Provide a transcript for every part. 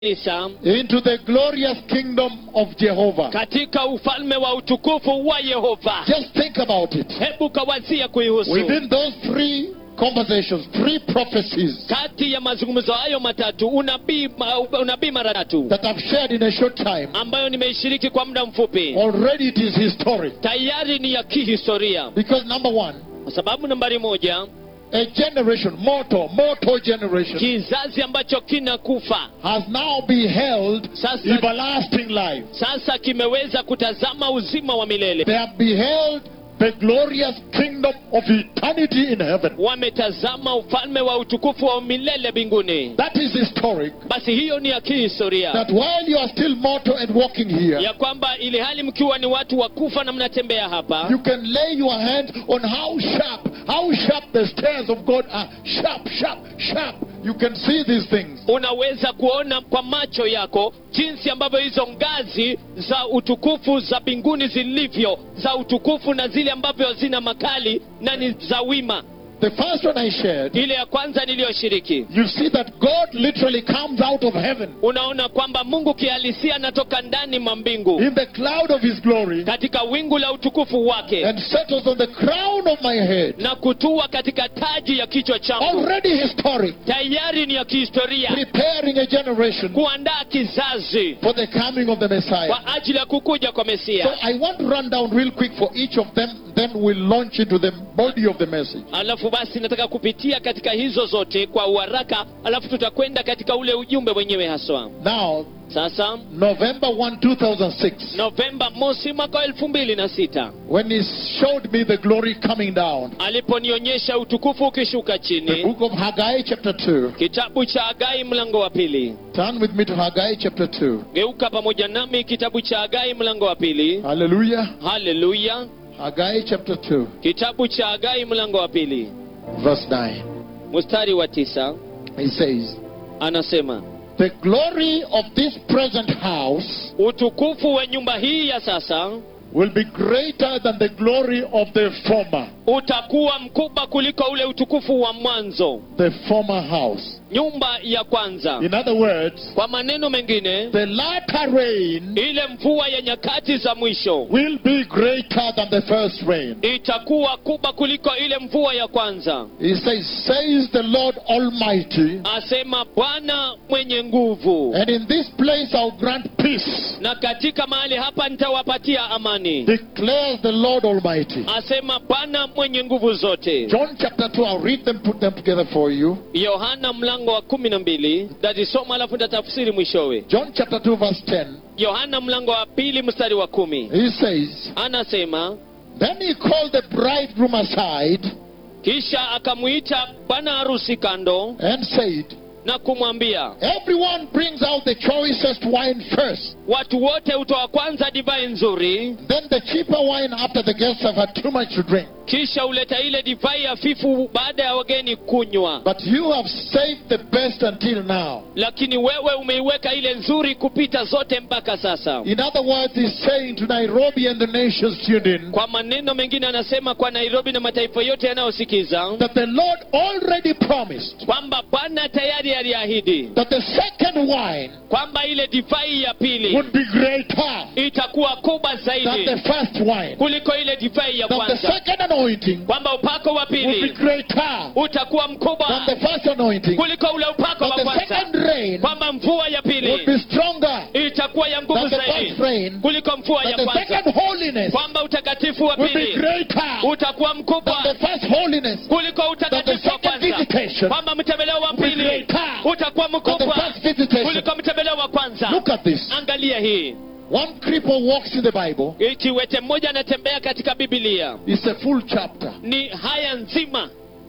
kanisa into the glorious kingdom of Jehovah. katika ufalme wa utukufu wa yehova Just think about it. hebu kawazia kuihusu Within those three conversations, three prophecies kati ya mazungumzo hayo matatu unabii ma- unabii mara tatu that I've shared in a short time, ambayo nimeishiriki kwa muda mfupi already it is historic. tayari ni ya kihistoria Because number one, kwa sababu nambari moja a generation, mortal, mortal generation, kizazi ambacho kinakufa has now beheld Sasa- everlasting life. sasa kimeweza kutazama uzima wa milele They have beheld the glorious kingdom of eternity in heaven. wametazama ufalme wa utukufu wa milele mbinguni That is historic. basi hiyo ni ya kihistoria That while you are still mortal and walking here, ya kwamba ili hali mkiwa ni watu wa kufa na mnatembea hapa you can lay your hand on how sharp, how sharp the stairs of God are. Sharp, sharp, sharp. You can see these things. unaweza kuona kwa macho yako jinsi ambavyo hizo ngazi za utukufu za mbinguni zilivyo za utukufu na zile ambavyo zina makali na ni za wima The first one I shared, ile ya kwanza niliyoshiriki you see that God literally comes out of heaven unaona kwamba mungu kihalisia anatoka ndani mwa mbingu in the cloud of his glory katika wingu la utukufu wake and settles on the crown of my head. na kutua katika taji ya kichwa changu Already historic, tayari ni ya kihistoria preparing a generation kuandaa kizazi for the coming of the Messiah. kwa ajili ya kukuja kwa So mesia I want to run down real quick for each of them, then we'll launch into the body of the message. alafu basi nataka kupitia katika hizo zote kwa uharaka alafu tutakwenda katika ule ujumbe wenyewe haswa Now, sasa November 1, 2006, novemba mosi mwaka wa elfu mbili na sita when he showed me the glory coming down, aliponionyesha utukufu ukishuka the chini book of Haggai, chapter 2. kitabu cha agai mlango wa pili Turn with me to Haggai, chapter 2. geuka pamoja nami kitabu cha agai mlango wa pili Hallelujah. haleluya Haggai, chapter 2, kitabu cha agai mlango wa pili verse 9. mstari wa tisa He says, anasema The glory of this present house utukufu wa nyumba hii ya sasa will be greater than the glory of the former, utakuwa mkubwa kuliko ule utukufu wa mwanzo the former house. nyumba ya kwanza In other words, kwa maneno mengine the latter rain ile mvua ya nyakati za mwisho will be greater than the first rain. itakuwa kubwa kuliko ile mvua ya kwanza He says, says the Lord Almighty, asema bwana mwenye nguvu and in this place I'll grant peace, na katika mahali hapa nitawapatia amani declares the Lord Almighty. asema bwana mwenye nguvu zote John chapter 2, I'll read them, put them together for you. yohana mlango wa kumi na mbili tatisoma alafu ntatafsiri mwishowe John chapter 2, verse 10. yohana mlango wa pili mstari wa kumi He says, anasema Then he called the bridegroom aside kisha akamwita bwana harusi kando and said, na kumwambia Everyone brings out the choicest wine first, watu wote hutoa kwanza divai nzuri then the cheaper wine after the guests have had too much to drink. kisha huleta ile divai hafifu baada ya wageni kunywa But you have saved the best until now. lakini wewe umeiweka ile nzuri kupita zote mpaka sasa In other words, he's saying to Nairobi and the nations tuned in kwa maneno mengine anasema kwa nairobi na mataifa yote yanayosikiza that the Lord already promised kwamba bwana tayari aliahidi that the second wine kwamba ile divai ya pili would be greater itakuwa kubwa than zaidi the first wine. kuliko ile divai ya That the kwanza second anointing kwamba upako wa would be pili greater utakuwa than mkubwa the first anointing. kuliko ule upako That wa the kwanza second rain kwamba mvua ya would pili be stronger itakuwa ya nguvu than the zaidi first rain. kuliko mvua That ya the kwanza second holiness kwamba utakatifu wa would be pili greater utakuwa than mkubwa the first holiness. kuliko utakatifu wa second kwanza visitation kwamba mtembeleo wa will be pili greater utakuwa than the mkubwa first visitation. kuliko mtembeleo wa kwanza Look at this. angalia hii One cripple walks in the Bible. kiwete mmoja anatembea katika bibilia It's a full chapter. ni haya nzima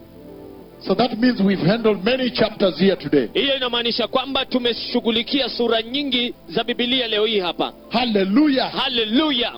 So that means we've handled many chapters here today. hiyo inamaanisha kwamba tumeshughulikia sura nyingi za bibilia leo hii hapa Hallelujah. haleluya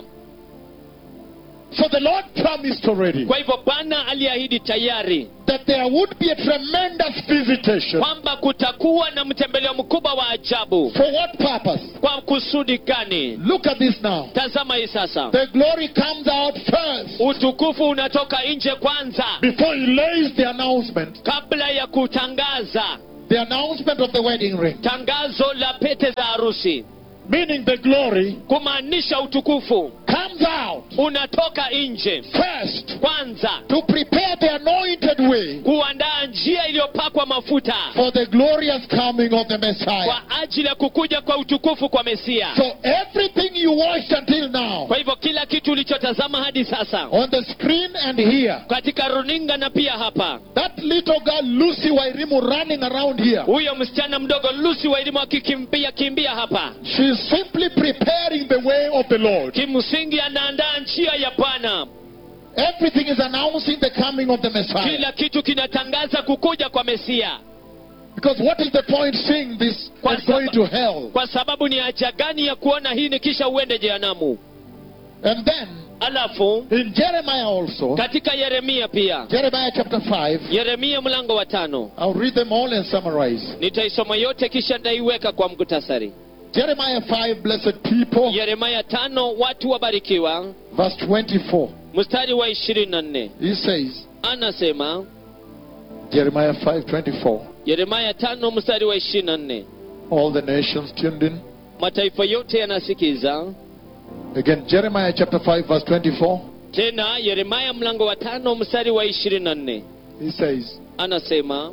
So the Lord promised already kwa hivyo bwana aliahidi tayari that there would be a tremendous visitation. kwamba kutakuwa na mtembeleo mkubwa wa ajabu For what purpose? kwa kusudi gani Look at this now. tazama hii sasa The glory comes out first utukufu unatoka nje kwanza before he lays the announcement. kabla ya kutangaza the announcement of the wedding ring, tangazo la pete za harusi meaning the glory, kumaanisha utukufu comes out unatoka nje first kwanza to prepare the anointed way kuandaa njia iliyopakwa mafuta for the glorious coming of the Messiah. kwa ajili ya kukuja kwa utukufu kwa mesia So everything you watched until now kwa hivyo kila kitu ulichotazama hadi sasa on the screen and here, katika runinga na pia hapa that little girl Lucy Wairimu running around here, huyo msichana mdogo lusi wa elimu akikimbia kimbia hapa she's simply preparing the way of the Lord. kimsingi anaandaa njia ya bwana Everything is announcing the coming of the Messiah. kila kitu kinatangaza kukuja kwa mesia Because what is the point seeing this Kwa and going saba- to hell? kwa sababu ni haja gani ya kuona hii ni kisha uende jehanamu And then alafu in Jeremiah also, katika yeremia pia Jeremiah chapter 5, yeremia mlango wa tano I'll read them all and summarize. nitaisoma yote kisha nitaiweka kwa mkutasari Jeremiah 5, blessed people, yeremia tano watu wabarikiwa verse 24. mstari wa ishirini na nne He says, anasema Jeremiah 5, 24. yeremia tano mstari wa ishirini na nne All the nations tuned in. mataifa yote yanasikiza Again, Jeremiah chapter 5, verse 24. tena yeremia mlango wa tano mstari wa ishirini na nne He says, anasema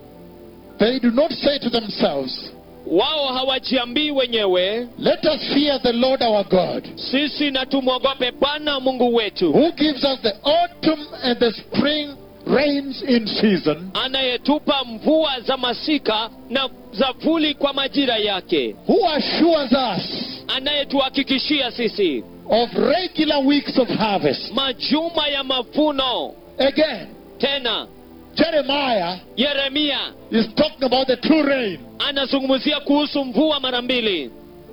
They do not say to themselves, wao hawajiambii wenyewe Let us fear the Lord our God, sisi na tumwogope bwana mungu wetu who gives us the autumn and the spring rains in season, anayetupa mvua za masika na za vuli kwa majira yake who assures us anayetuhakikishia sisi of regular weeks of harvest. majuma ya mavuno Again, tena Jeremiah yeremia is talking about the true rain, anazungumzia kuhusu mvua mara mbili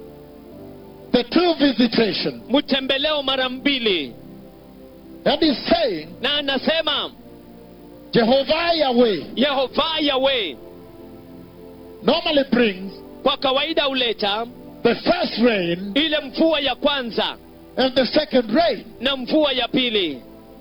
the true visitation. mtembeleo mara mbili And he's saying, na anasema Jehovah Yahweh yehova yawe normally brings kwa kawaida huleta the first rain ile mvua ya kwanza and the second rain. na mvua ya pili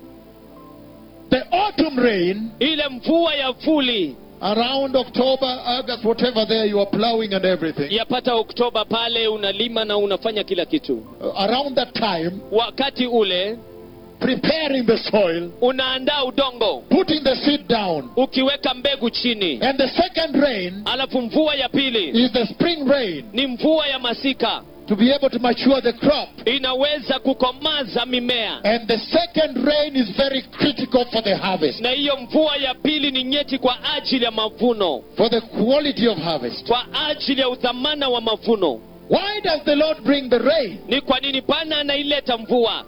The autumn rain ile mvua ya vuli around October, August, whatever there you are plowing and everything. yapata oktoba pale unalima na unafanya kila kitu Uh, Around that time, wakati ule preparing the soil, unaandaa udongo putting the seed down. ukiweka mbegu chini And the second rain alafu mvua ya pili is the spring rain ni mvua ya masika to be able to mature the crop. inaweza kukomaza mimea And the second rain is very critical for the harvest, na hiyo mvua ya pili ni nyeti kwa ajili ya mavuno for the quality of harvest. kwa ajili ya udhamana wa mavuno Why does the Lord bring the rain? ni kwa nini bwana anaileta mvua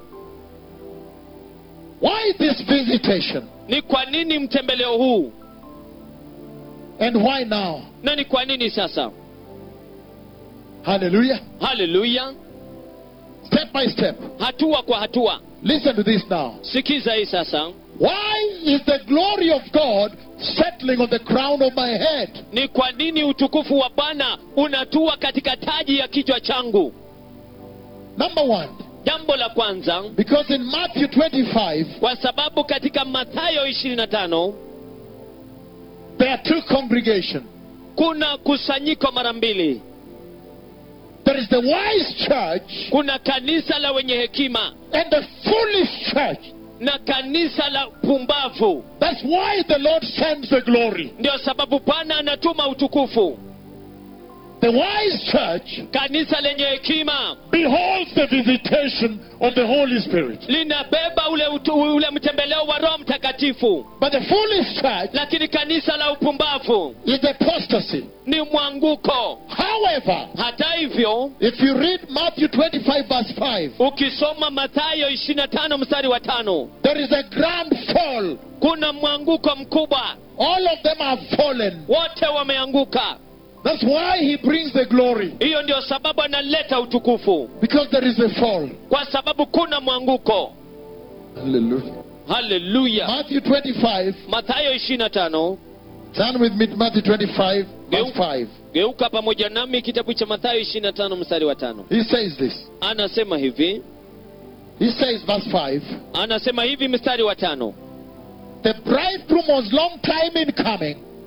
Why this visitation? ni kwa nini mtembeleo huu And why now? na ni kwa nini sasa Hallelujah. haleluya Step by step. hatua kwa hatua Listen to this now. sikiza hii sasa Why is the glory of God settling on the crown of my head? ni kwa nini utukufu wa bwana unatua katika taji ya kichwa changu Number one, jambo la kwanza because in Matthew 25, kwa sababu katika mathayo 25 there are two congregations. kuna kusanyiko mara mbili There is the wise church kuna kanisa la wenye hekima and the foolish church. na kanisa la pumbavu That's why the Lord sends the glory. ndio sababu bwana anatuma utukufu The wise church kanisa lenye hekima beholds the visitation of the Holy Spirit. linabeba ule, utu, ule mtembeleo wa roho mtakatifu But the foolish church lakini kanisa la upumbavu is apostasy. ni mwanguko However, hata hivyo if you read Matthew 25, verse 5, ukisoma mathayo 25 mstari wa tano there is a grand fall. kuna mwanguko mkubwa All of them have fallen. wote wameanguka That's why he brings the glory. hiyo ndio sababu analeta utukufu Because there is a fall. kwa sababu kuna mwanguko Hallelujah. haleluya Matthew 25. mathayo 25 Turn with me to Matthew 25, verse 5. geuka pamoja nami kitabu cha mathayo 25 mstari wa tano He says this. anasema hivi He says, verse 5. anasema hivi mstari wa tano The bridegroom was long time in coming,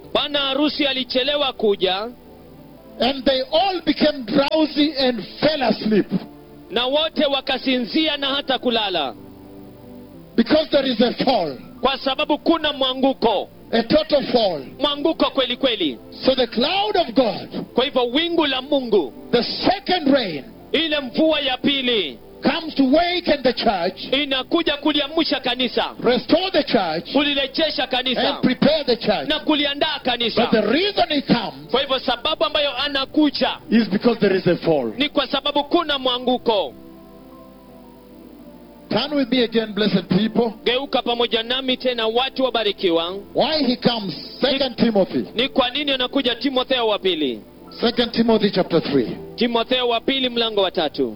bwana harusi alichelewa kuja and they all became drowsy and fell asleep na wote wakasinzia na hata kulala because there is a fall, kwa sababu kuna mwanguko a total fall. mwanguko kweli kweli So the cloud of God, kwa hivyo wingu la mungu the second rain, ile mvua ya pili comes to waken the church, inakuja kuliamsha kanisa restore the church, kulirejesha kanisa and prepare the church. na kuliandaa But the kanisa reason he comes kwa hivyo sababu ambayo anakuja is because there is a fall. ni kwa sababu kuna mwanguko Turn with me again, blessed people. geuka pamoja nami tena watu wabarikiwa Why he comes? Second Timothy. ni kwa nini anakuja timotheo wa pili Second Timothy chapter 3. timotheo wa pili mlango wa tatu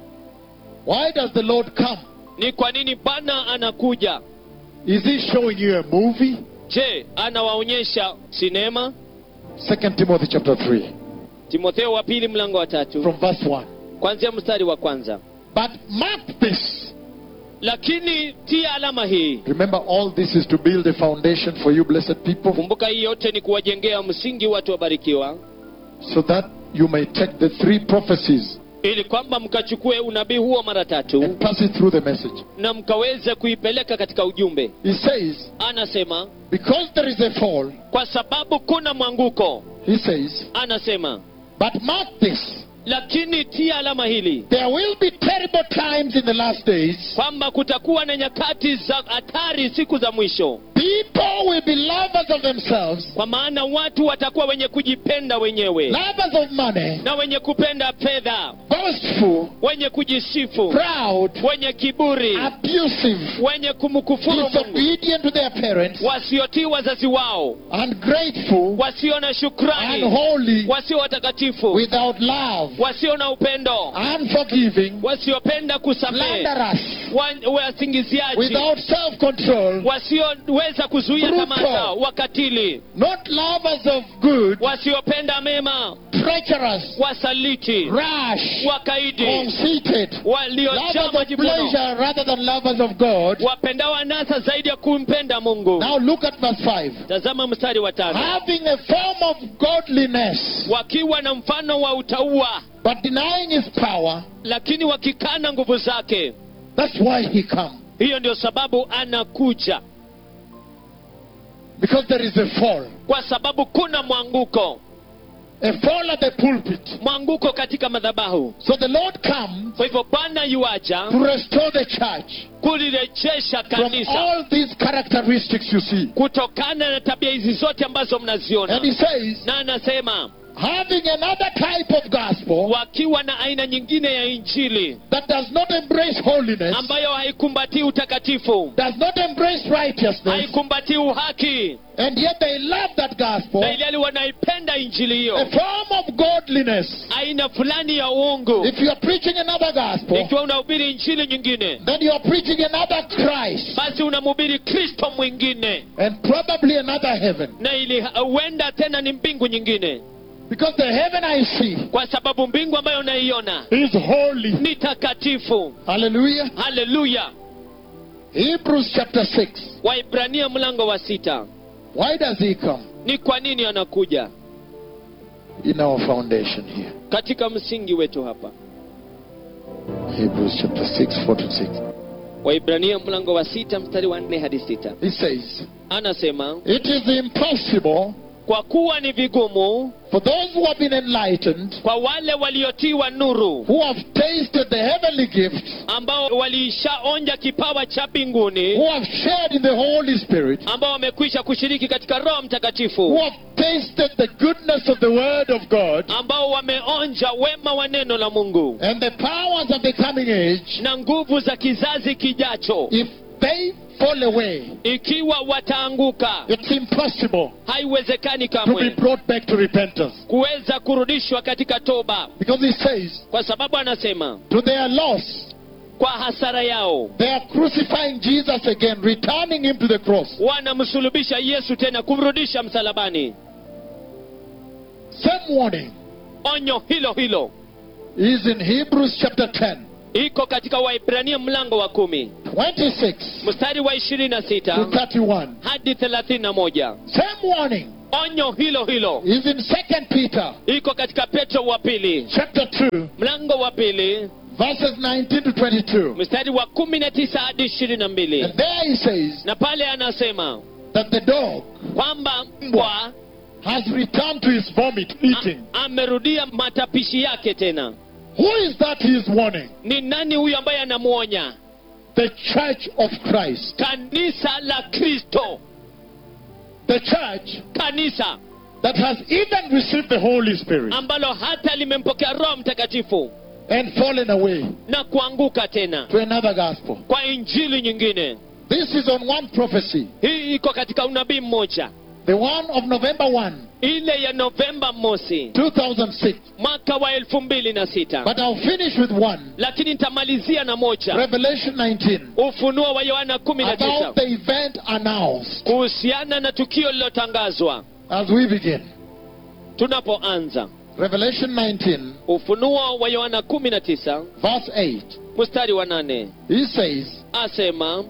Why does the Lord come? ni kwa nini bwana anakuja Is he showing you a movie? je anawaonyesha sinema Second Timothy chapter 3 timotheo wa pili mlango wa tatu from verse 1. kwanzia mstari wa kwanza But mark this. lakini tia alama hii Remember, all this is to build a foundation for you, blessed people, kumbuka hii yote ni kuwajengea msingi watu wabarikiwa so that you may take the three prophecies ili kwamba mkachukue unabii huo mara tatu and pass it through the message. na mkaweze kuipeleka katika ujumbe He says, anasema because there is a fall, kwa sababu kuna mwanguko he says, anasema but mark this. lakini tia alama hili There will be terrible times in the last days. kwamba kutakuwa na nyakati za hatari siku za mwisho People will be lovers of themselves, kwa maana watu watakuwa wenye kujipenda wenyewe lovers of money, na wenye kupenda fedha boastful, wenye kujisifu proud, wenye kiburi abusive, wenye kumkufuru mungu disobedient to their parents, wasiotii wazazi wao ungrateful, wasio na shukrani unholy, wasio watakatifu without love, wasio na upendo unforgiving, wasiopenda kusamehe slanderous, wa- wasingiziaji without self control, wasioweza kuzuia Brutal. tamaa zao wakatili not lovers of good, wasiopenda mema treacherous, wasaliti rash, wakaidi conceited, waliojaa lovers of majivuno pleasure rather than lovers of God. wapendao anasa zaidi ya kumpenda mungu Now look at verse 5. tazama mstari wa tano Having a form of godliness, wakiwa na mfano wa utaua but denying his power, lakini wakikana nguvu zake that's why he come. hiyo ndio sababu anakuja Because there is a fall. kwa sababu kuna mwanguko A fall at the pulpit. mwanguko katika madhabahu So the Lord comes kwa hivyo bwana yuaja to restore the church kulirejesha from kanisa all these characteristics you see. kutokana na tabia hizi zote ambazo mnaziona And he says, na anasema having another type of gospel wakiwa na aina nyingine ya injili that does not embrace holiness, ambayo haikumbatii utakatifu does not embrace righteousness, haikumbatii uhaki and yet they love that gospel, na ilhali wanaipenda injili a hiyo form of godliness. aina fulani ya uungu If you are preaching another gospel, ikiwa unahubiri injili nyingine then you are preaching another Christ basi unamhubiri kristo mwingine and probably another heaven. na ili huenda tena ni mbingu nyingine Because the heaven I see kwa sababu mbingu ambayo unaiona is holy. ni takatifu Hallelujah. haleluya Hebrews chapter 6. waibrania mlango wa sita Why does he come? ni kwa nini anakuja In our foundation here. katika msingi wetu hapa Hebrews chapter 6, 4 to 6. waibrania mlango wa sita mstari wa nne hadi sita He says, anasema It is impossible kwa kuwa ni vigumu for those who have been enlightened, kwa wale waliotiwa nuru who have tasted the heavenly gift, ambao waliishaonja kipawa cha mbinguni who have shared in the Holy Spirit, ambao wamekwisha kushiriki katika roho who mtakatifu have tasted the goodness of the Word of God ambao wameonja wema wa neno la mungu and the powers of the coming age, na nguvu za kizazi kijacho if they fall away, ikiwa wataanguka it's impossible haiwezekani to be kamwe brought back to repentance. kuweza kurudishwa katika toba Because he says, kwa sababu anasema to their loss, kwa hasara yao they are crucifying Jesus again, returning him to the cross. wanamsulubisha yesu tena kumrudisha msalabani Same warning onyo hilo hilo is in Hebrews chapter 10, iko katika waibrania mlango wa kumi 26 mstari wa ishirini na to sita 31. hadi thelathini na moja Same warning onyo hilo hilo is in Second Peter iko katika petro wa pili chapter 2, mlango wa pili verses 19 to 22. mstari wa kumi na tisa hadi ishirini na mbili And there he says na pale anasema that the dog kwamba mbwa has returned to his vomit, eating. a- amerudia matapishi yake tena Who is that he is warning? ni nani huyu ambaye anamwonya The church of Christ. kanisa la kristo The church kanisa that has even received the Holy Spirit ambalo hata limempokea roho mtakatifu and fallen away na kuanguka tena to another gospel. kwa injili nyingine This is on one prophecy, hii iko katika unabii mmoja the one of November 1, ile ya novemba mosi 2006. mwaka wa elfu mbili na sita But I'll finish with one, lakini nitamalizia na moja Revelation 19, ufunuo wa yohana kumi na tisa about the event announced kuhusiana na tukio lililotangazwa as we begin. tunapoanza Revelation 19, ufunuo wa yohana kumi na tisa verse 8. mstari wa nane He says, asema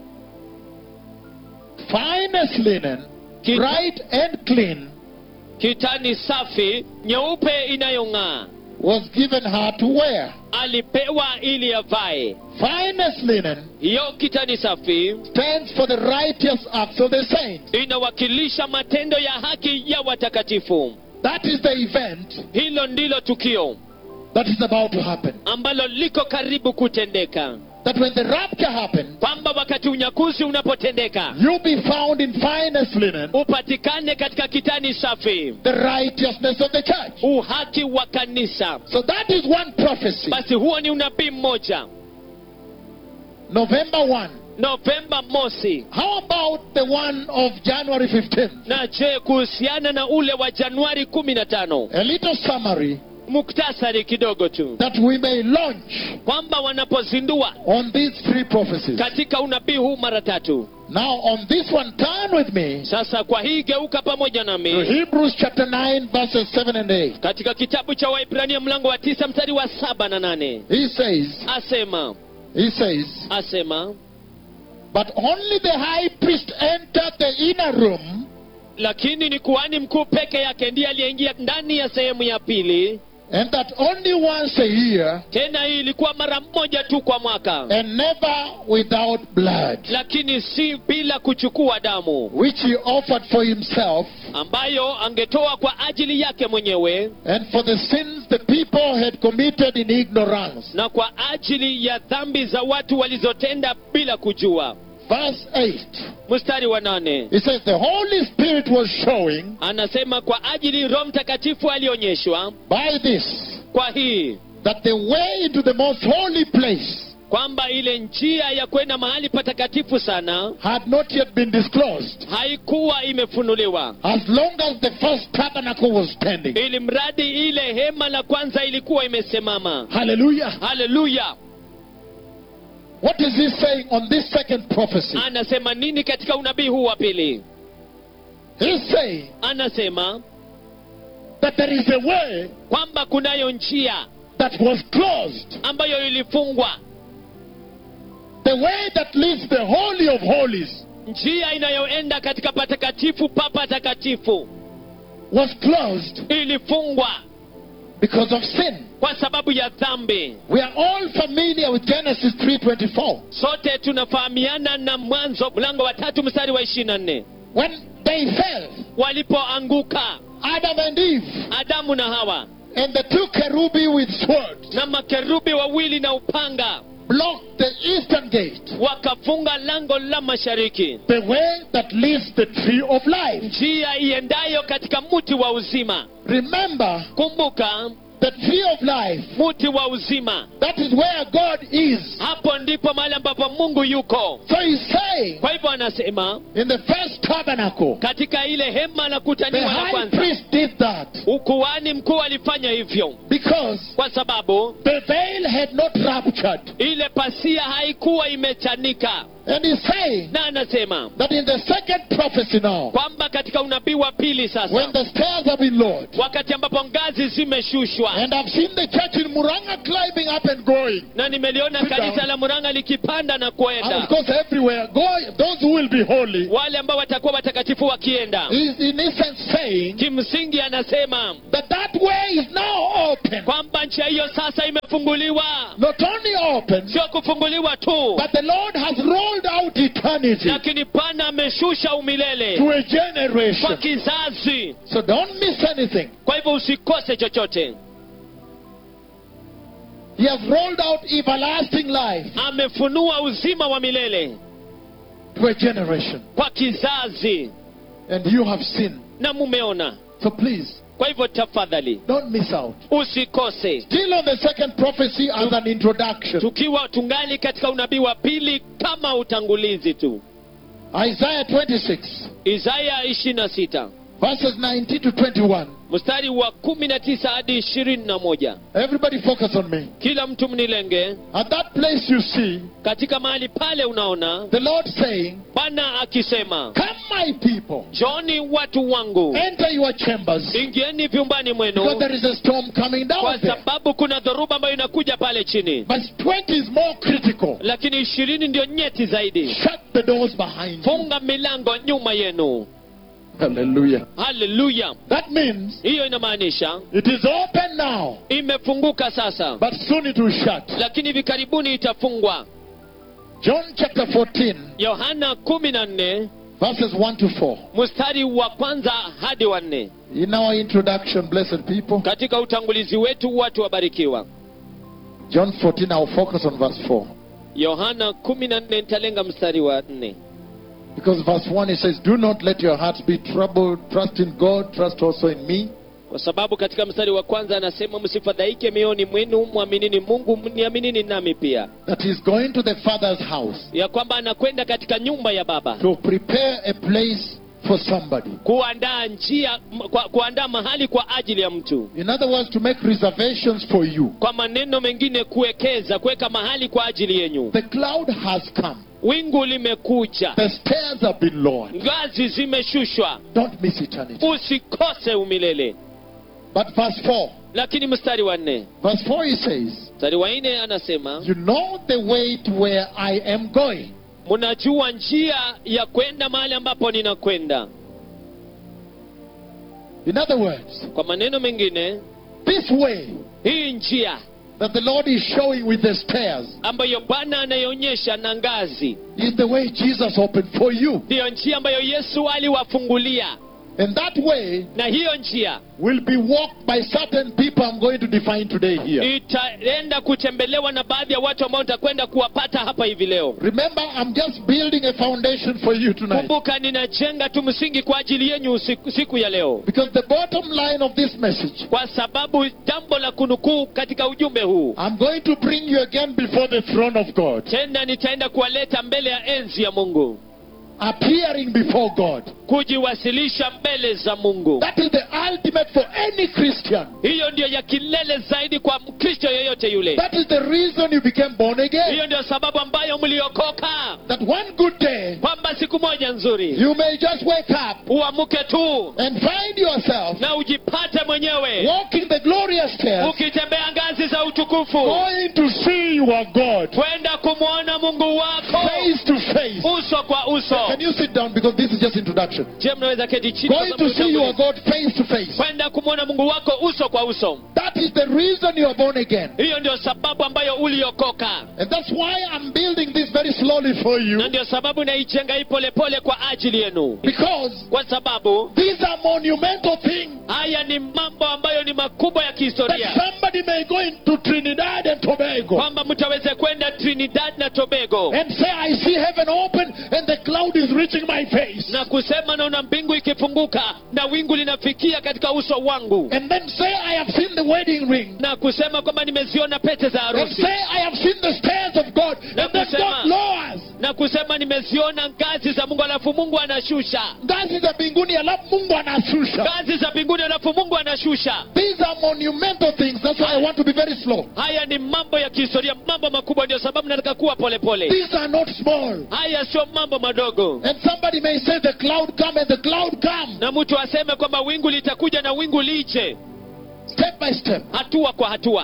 Finest linen, Ki- bright and clean, kitani safi nyeupe inayong'aa was given her to wear. alipewa ili avae Finest linen hiyo kitani safi stands for the righteous acts of the saints. inawakilisha matendo ya haki ya watakatifu That is the event hilo ndilo tukio that is about to happen. ambalo liko karibu kutendeka That when the rapture happens, kwamba wakati unyakuzi unapotendeka you'll be found in finest linen, upatikane katika kitani safi the righteousness of the church. uhaki wa kanisa So that is one prophecy. basi huo ni unabii mmoja November 1. novemba mosi How about the one of January 15th? na je kuhusiana na ule wa januari kumi na tano A little summary muktasari kidogo tu that we may launch kwamba wanapozindua on these three prophecies. katika unabii huu mara tatu Now, on this one, turn with me sasa kwa hii geuka pamoja to nami Hebrews chapter 9, verses 7 and 8. katika kitabu cha waibrania mlango wa tisa mstari wa saba na nane He says, asema He says, asema But only the high priest entered the inner room lakini ni kuhani mkuu peke yake ndiye aliyeingia ndani ya sehemu ya pili and that only once a year tena hii ilikuwa mara moja tu kwa mwaka and never without blood, lakini si bila kuchukua damu which he offered for himself ambayo angetoa kwa ajili yake mwenyewe and for the sins the people had committed in ignorance. na kwa ajili ya dhambi za watu walizotenda bila kujua Verse 8. mstari wa nane He says, The Holy Spirit was showing anasema kwa ajili roho mtakatifu alionyeshwa by this kwa hii that the way into the most holy place kwamba ile njia ya kwenda mahali patakatifu sana had not yet been disclosed haikuwa imefunuliwa as long as the first tabernacle was standing. ili mradi ile hema la kwanza ilikuwa imesimama Hallelujah. haleluya What is he saying on this second prophecy? anasema nini katika unabii huu wa pili He's saying anasema that there is a way kwamba kunayo njia that was closed, ambayo ilifungwa the way that leads the Holy of Holies njia inayoenda katika patakatifu pa patakatifu was closed ilifungwa because of sin. kwa sababu ya dhambi We are all familiar with Genesis 3:24. sote tunafahamiana na mwanzo mlango wa tatu mstari wa ishirini na nne When they fell, walipoanguka Adam and Eve adamu na hawa and the two kerubi with swords na makerubi wawili na upanga blocked the eastern gate, wakafunga lango la mashariki the way that leads the tree of life. njia iendayo katika mti wa uzima Remember, kumbuka the tree of life, mti wa uzima that is where God is. hapo ndipo mahali ambapo mungu yuko So he's saying, kwa hivyo anasema in the first tabernacle, katika ile hema la the kutaniwa la high kwanza priest did that ukuhani mkuu alifanya hivyo because kwa sababu the veil had not ruptured. ile pasia haikuwa imechanika And he's saying na anasema that in the second prophecy now, kwamba katika unabii wa pili when sasa the stairs have been lowered, wakati ambapo ngazi zimeshushwa and I've seen the church in Muranga climbing up and going. na nimeliona Sit kanisa down. la muranga likipanda na And kuenda of course, everywhere, going, those who will be holy, wale ambao watakuwa watakatifu wakienda is in essence saying kimsingi anasema that that way is now open. kwamba njia hiyo sasa imefunguliwa Not only open, sio kufunguliwa tu but the Lord has rolled out eternity lakini pana ameshusha umilele to a kwa generation. kizazi So don't miss anything. kwa hivyo usikose chochote He has rolled out everlasting life amefunua uzima wa milele to a generation. kwa kizazi And you have seen. na mumeona So please, kwa hivyo tafadhali don't miss out. usikose Still on the second prophecy as an introduction. tukiwa tungali katika unabii wa pili kama utangulizi tu Isaiah 26, isaya 26 verses 19 to 21. mstari wa 19 hadi 21 Everybody focus on me. kila mtu mnilenge At that place you see katika mahali pale unaona the Lord saying, bwana akisema Come, my people, joni watu wangu enter your chambers. ingieni vyumbani Because mwenu there is a storm coming kwa down there. sababu kuna dhoruba ambayo inakuja pale chini But 20 is more critical. lakini ishirini ndio nyeti zaidi Shut the doors behind you. funga milango nyuma yenu Hallelujah. haleluya That means hiyo inamaanisha it is open now, imefunguka sasa but soon it will shut. lakini hivi karibuni itafungwa John chapter 14, yohana kumi na nne verses 1 to 4. mstari wa kwanza hadi wa nne In our introduction, blessed people, katika utangulizi wetu watu wabarikiwa John 14, I'll focus on verse 4. yohana kumi na nne nitalenga mstari wa nne Because verse 1 it says, Do not let your hearts be troubled. Trust in God, trust also in me. kwa sababu katika mstari wa kwanza anasema msifadhaike mioyoni mwenu mwaminini mungu niaminini nami pia That he's going to the Father's house ya kwamba anakwenda katika nyumba ya baba to prepare a place for somebody. kuandaa njia m- kwa, kuandaa mahali kwa ajili ya mtu In other words, to make reservations for you. kwa maneno mengine kuwekeza kuweka mahali kwa ajili yenyu The cloud has come. wingu limekuja The stairs have been lowered. ngazi zimeshushwa Don't miss eternity. usikose umilele But verse 4. lakini mstari wa nne Verse 4 he says, mstari wa nne anasema You know the way to where I am going. mnajua njia ya kwenda mahali ambapo ninakwenda In other words, kwa maneno mengine this way hii njia that the Lord is showing with the stairs ambayo bwana anaionyesha na ngazi is the way Jesus opened for you. ndiyo njia ambayo yesu aliwafungulia And that way na hiyo njia will be walked by certain people I'm going to define today here. itaenda kutembelewa na baadhi ya watu ambao nitakwenda kuwapata hapa hivi leo Remember, I'm just building a foundation for you tonight. kumbuka ninajenga tu msingi kwa ajili yenyu siku, siku ya leo Because the bottom line of this message, kwa sababu jambo la kunukuu katika ujumbe huu I'm going to bring you again before the throne of God, tena nitaenda kuwaleta mbele ya enzi ya mungu appearing before God. kujiwasilisha mbele za mungu That is the ultimate for any Christian. hiyo ndio ya kilele zaidi kwa mkristo yeyote yule That is the reason you became born again. hiyo ndio sababu ambayo mliokoka That one good day, kwamba siku moja nzuri you may just wake up uamuke tu and find yourself na ujipate mwenyewe walking the glorious stairs, ukitembea ngazi za utukufu going to see your God kwenda kumwona mungu wako face to face. uso kwa uso Can you sit down because this is just introduction? je mnaweza keti chini kwa Going sababu to see your utangulizi. God face to face. kwenda kumwona mungu wako uso kwa uso That is the reason you are born again. hiyo ndio sababu ambayo uliokoka And that's why I'm building this very slowly for you. na ndio sababu naijenga hii polepole kwa ajili yenu Because kwa sababu these are monumental things haya ni mambo ambayo ni makubwa ya that kihistoria somebody may go into Trinidad and Tobago kwamba mtaweze kwenda trinidad na tobago and say, I see heaven open and the cloud is reaching my face. na kusema naona mbingu ikifunguka na wingu linafikia katika uso wangu And then say, I have seen the wedding ring. na kusema kwamba nimeziona pete za And harusi say, I have seen the stairs of God. Na And then kusema- God lowers. na kusema nimeziona ngazi za mungu alafu mungu anashusha Ngazi za mbinguni alafu Mungu anashusha. ngazi za mbinguni alafu mungu anashusha These are monumental things. That's why I want to be very slow. haya ni mambo ya kihistoria mambo makubwa ndio sababu nataka kuwa polepole These are not small. haya sio mambo madogo And somebody may say the cloud come and the cloud come. na mtu aseme kwamba wingu litakuja na wingu lije Step by step. hatua kwa hatua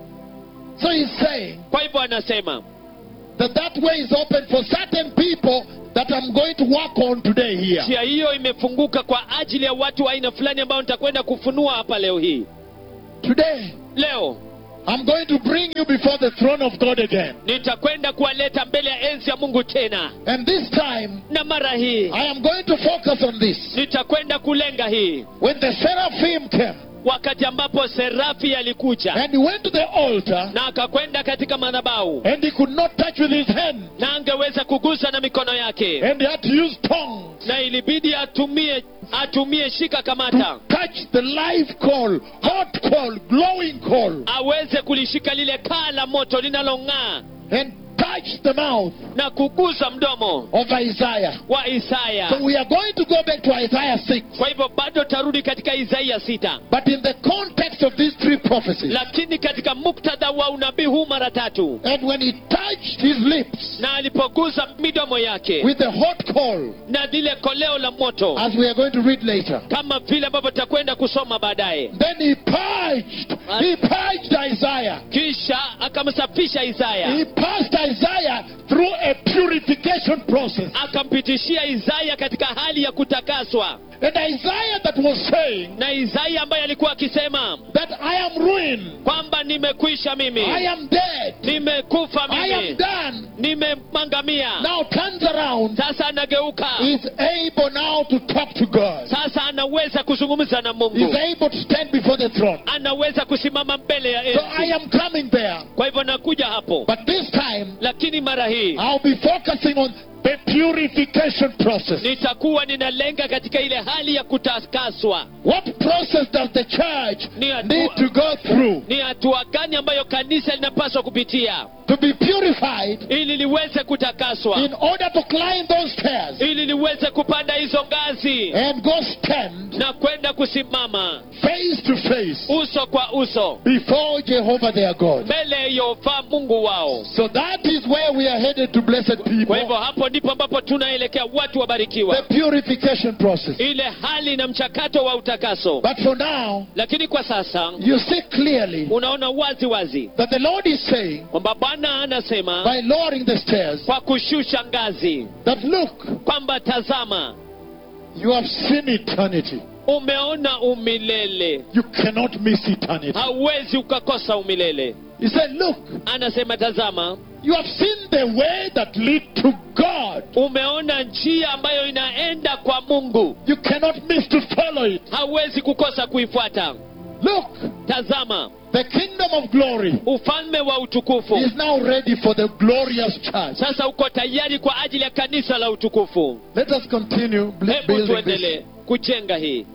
So he's saying kwa hivyo anasema that that way is open for certain people that I'm going to work on today here. njia hiyo imefunguka kwa ajili ya watu wa aina fulani ambao nitakwenda kufunua hapa leo hii Today, leo I'm going to bring you before the throne of God again. nitakwenda kuwaleta mbele ya enzi ya mungu tena And this time, na mara hii I am going to focus on this. nitakwenda kulenga hii When the seraphim came wakati ambapo serafi alikuja and he went to the altar na akakwenda katika madhabahu and he could not touch with his hand na angeweza kugusa na mikono yake and he had to use tongues na ilibidi atumie atumie shika to kamata touch the live coal, hot coal, glowing coal, aweze kulishika lile kaa la moto linalong'aa and touch the mouth na kugusa mdomo of Isaiah. wa isaya So we are going to go back to Isaiah 6. kwa hivyo bado tarudi katika isaia sita But in the context of these three prophecies, lakini katika muktadha wa unabii huu mara tatu and when he touched his lips na alipoguza midomo yake with the hot coal, na lile koleo la moto as we are going to read later, kama vile ambavyo tutakwenda kusoma baadaye then he purged, he purged Isaiah. kisha akamsafisha isaya He passed Isaiah through a purification process. akampitishia isaya katika hali ya kutakaswa And Isaiah that was saying na isaya ambaye alikuwa akisema that I am ruined, kwamba nimekwisha mimi I am dead, nimekufa I am mimi done, nimemangamia now turns around, sasa anageuka is able now to talk to God. sasa anaweza kuzungumza na Is mungu able to stand before the throne. anaweza kusimama mbele ya So I enzi am coming there. kwa hivyo nakuja hapo But this time, lakini mara hii I'll be focusing on the purification process. nitakuwa ninalenga katika ile hali ya kutakaswa What process does the church Ni hatua- need to go through ni hatua gani ambayo kanisa linapaswa kupitia to be purified ili liweze kutakaswa in order to climb those stairs ili liweze kupanda hizo ngazi and go stand na kwenda kusimama face to face uso kwa uso before Jehovah their God? mbele ya Yehova Mungu wao. So that is where we are headed to blessed Kwa hivyo people. hapo ndipo ambapo tunaelekea watu The wabarikiwa, purification process. ile hali na mchakato wa utakaso. But for now, Lakini kwa sasa you see clearly unaona wazi wazi that the Lord is saying kwamba Bwana anasema by lowering the stairs kwa kushusha ngazi that look, kwamba tazama, you have seen eternity. umeona umilele, You cannot miss eternity. hauwezi ukakosa umilele. He said, Look, Anasema tazama, you have seen the way that lead to God. umeona njia ambayo inaenda kwa Mungu, You cannot miss to follow it. hauwezi kukosa kuifuata. Look, Tazama, the kingdom of glory ufalme wa utukufu is now ready for the glorious church. sasa uko tayari kwa ajili ya kanisa la utukufu. Let us continue bl- Hebu building tuendelee this. kujenga hii.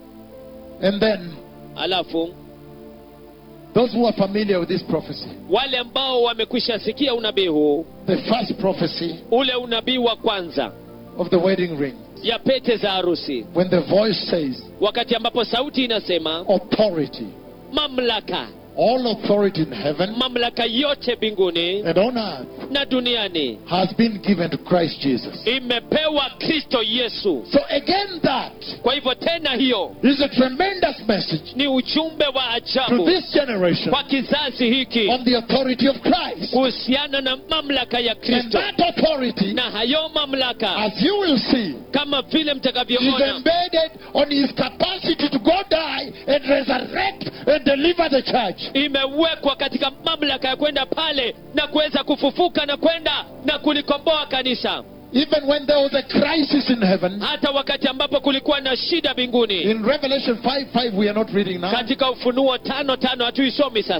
And then, Alafu those who are familiar with this prophecy, wale ambao wamekwisha sikia unabii huu, the first prophecy ule unabii wa kwanza of the wedding ring, ya pete za harusi, when the voice says, wakati ambapo sauti inasema authority, mamlaka, all authority in heaven mamlaka yote mbinguni and on earth na duniani has been given to Christ Jesus. imepewa Kristo Yesu. So again, that Kwa hivyo tena, hiyo is a tremendous message ni ujumbe wa to ajabu this generation kwa kizazi hiki on the authority of Christ. kuhusiana na mamlaka ya And Kristo, that authority, na hayo mamlaka as you will see, kama vile is mtakavyoona embedded on his capacity to go die and resurrect and deliver the church. imewekwa katika mamlaka ya kwenda pale na kuweza kufufuka na kwenda na kulikomboa kanisa, Even when there was a crisis in heaven, hata wakati ambapo kulikuwa na shida mbinguni. in Revelation 5 5, we are not reading now. Katika Ufunuo tano tano hatuisomi sasa.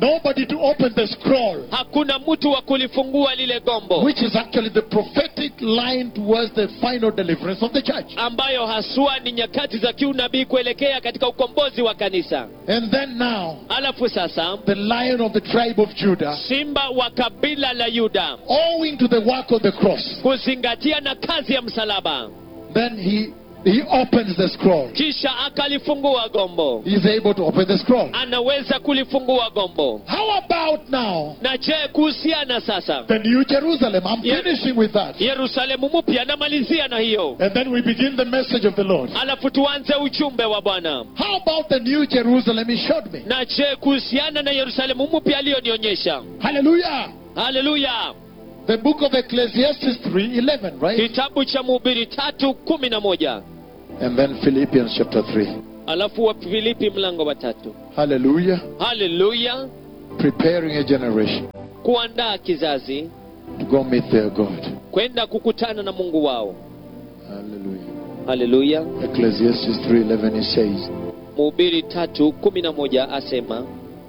Nobody to open the scroll, hakuna mtu wa kulifungua lile gombo which is actually the prophetic line towards the final deliverance of the church. ambayo haswa ni nyakati za kiunabii kuelekea katika ukombozi wa kanisa And then now, alafu sasa the lion of the tribe of Judah, simba wa kabila la yuda owing to the work of the cross, kuzingatia na kazi ya msalaba then he he opens the scroll. kisha akalifungua gombo He is able to open the scroll. anaweza kulifungua gombo How about now na je kuhusiana sasa the New Jerusalem? I'm Yeah. finishing with that. yerusalemu mpya namalizia na hiyo And then we begin the message of the Lord. alafu tuanze ujumbe wa bwana How about the New Jerusalem he showed me? na je kuhusiana na yerusalemu mpya aliyonionyesha Hallelujah. haleluya The book of Ecclesiastes 3:11, right? kitabu cha mhubiri tatu kumi na moja And then Philippians chapter 3. alafu wa filipi mlango wa tatu Hallelujah. haleluya Preparing a generation kuandaa kizazi to go meet their God. kwenda kukutana na mungu wao Hallelujah. haleluya Ecclesiastes 3:11 it says, mhubiri tatu kumi na moja asema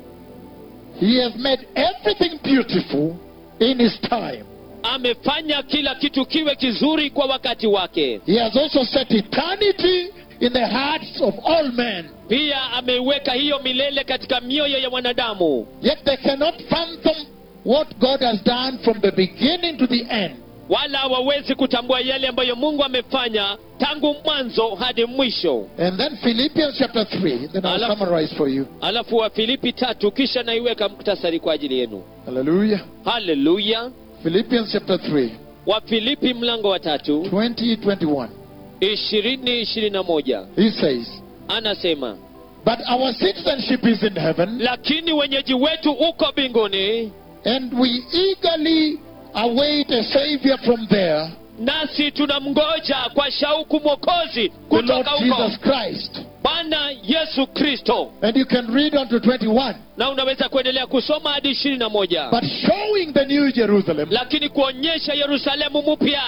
He has made everything beautiful in his time. amefanya kila kitu kiwe kizuri kwa wakati wake He has also set eternity in the hearts of all men. pia ameiweka hiyo milele katika mioyo ya wanadamu Yet they cannot fathom what God has done from the beginning to the end. wala hawawezi kutambua yale ambayo mungu amefanya tangu mwanzo hadi mwisho And then Philippians chapter 3, then I'll Alafu- summarize for you. alafu wa filipi tatu kisha naiweka muktasari kwa ajili yenu Hallelujah. haleluya Philippians chapter 3, wa filipi mlango wa tatu 20, 21. ishirini ishirini na moja He says, anasema But our citizenship is in heaven, lakini wenyeji wetu uko mbinguni and we eagerly await a Savior from there, nasi tunamngoja kwa shauku mwokozi the Lord kutoka huko Jesus Christ. bwana yesu kristo And you can read on to 21. na unaweza kuendelea kusoma hadi ishirini na moja But showing the New Jerusalem lakini kuonyesha yerusalemu mpya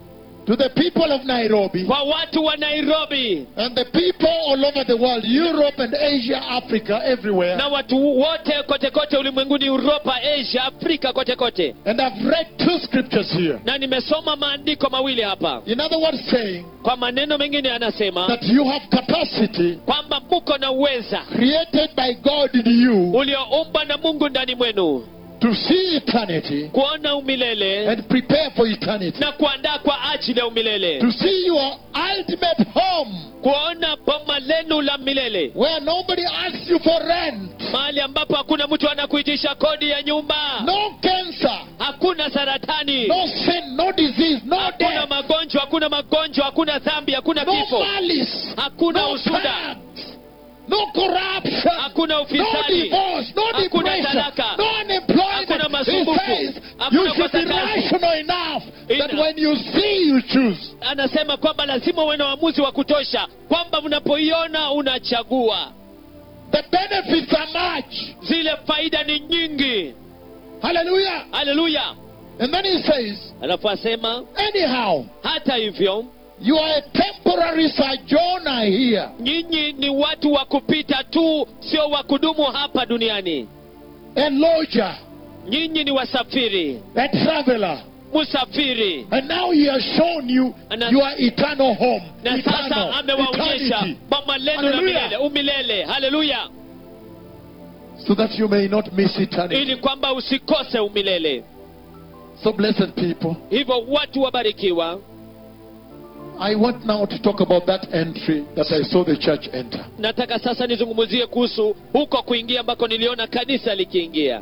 to the people of Nairobi kwa watu wa nairobi and the people all over the world, Europe and Asia, Africa, everywhere. na watu wote kote kote ulimwenguni uropa asia afrika kote kote And I've read two scriptures here. na nimesoma maandiko mawili hapa In other words, saying kwa maneno mengine anasema that you have capacity kwamba muko na uweza created by God in you ulioumbwa na mungu ndani mwenu to see eternity kuona umilele and prepare for eternity. na kuandaa kwa ajili ya umilele To see your ultimate home kuona boma lenu la milele where nobody asks you for rent, mahali ambapo hakuna mtu anakuitisha kodi ya nyumba no cancer, hakuna saratani no sin, no disease, no hakuna death, magonjwa hakuna magonjwa hakuna dhambi hakuna no kifo malice, hakuna no usuda tax, no corruption, hakuna no ufisadi divorce, no Hakuna depression, talaka. no unemployment. Hakuna He masumbufu. says Hakuna you should be kosa kazi. rational enough that Ina- when you see, you choose. anasema kwamba lazima uwe na uamuzi wa kutosha kwamba unapoiona unachagua The benefits are much. zile faida ni nyingi Hallelujah. haleluya And then he says, alafu asema anyhow, hata hivyo you are a temporary sojourner here. nyinyi ni watu wa kupita tu sio wa kudumu hapa duniani a lodger, nyinyi ni wasafiri a traveler. msafiri And now he has shown you Ana- your eternal home. na eternal, sasa amewaonyesha eternity. boma lenu la Hallelujah. milele umilele haleluya So that you may not miss eternity. ili kwamba usikose umilele So, blessed people, hivyo watu wabarikiwa I want now to talk about that entry that I saw the church enter. nataka sasa nizungumzie kuhusu huko kuingia ambako niliona kanisa likiingia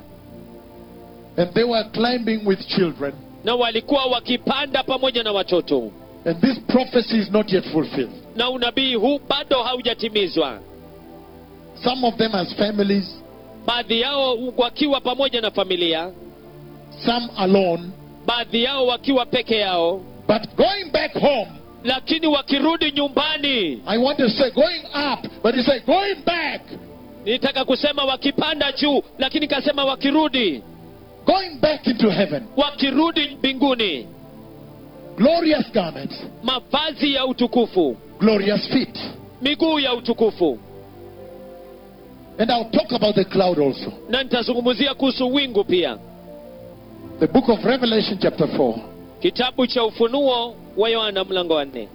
And they were climbing with children. na walikuwa wakipanda pamoja na watoto And this prophecy is not yet fulfilled. na unabii huu bado haujatimizwa Some of them as families, baadhi yao wakiwa pamoja na familia some alone. baadhi yao wakiwa peke yao But going back home, lakini wakirudi nyumbani I want to say going up, but he said going back, nitaka kusema wakipanda juu lakini kasema wakirudi going back into heaven. wakirudi mbinguni Glorious garments, mavazi ya utukufu glorious feet. miguu ya utukufu And I'll talk about the cloud also. na nitazungumzia kuhusu wingu pia The book of Revelation, chapter 4. kitabu cha ufunuo wa yohana mlango wa nne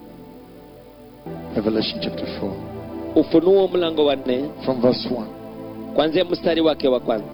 Revelation, chapter 4. ufunuo mlango wa nne From verse 1. kwanzia mstari wake wa kwanza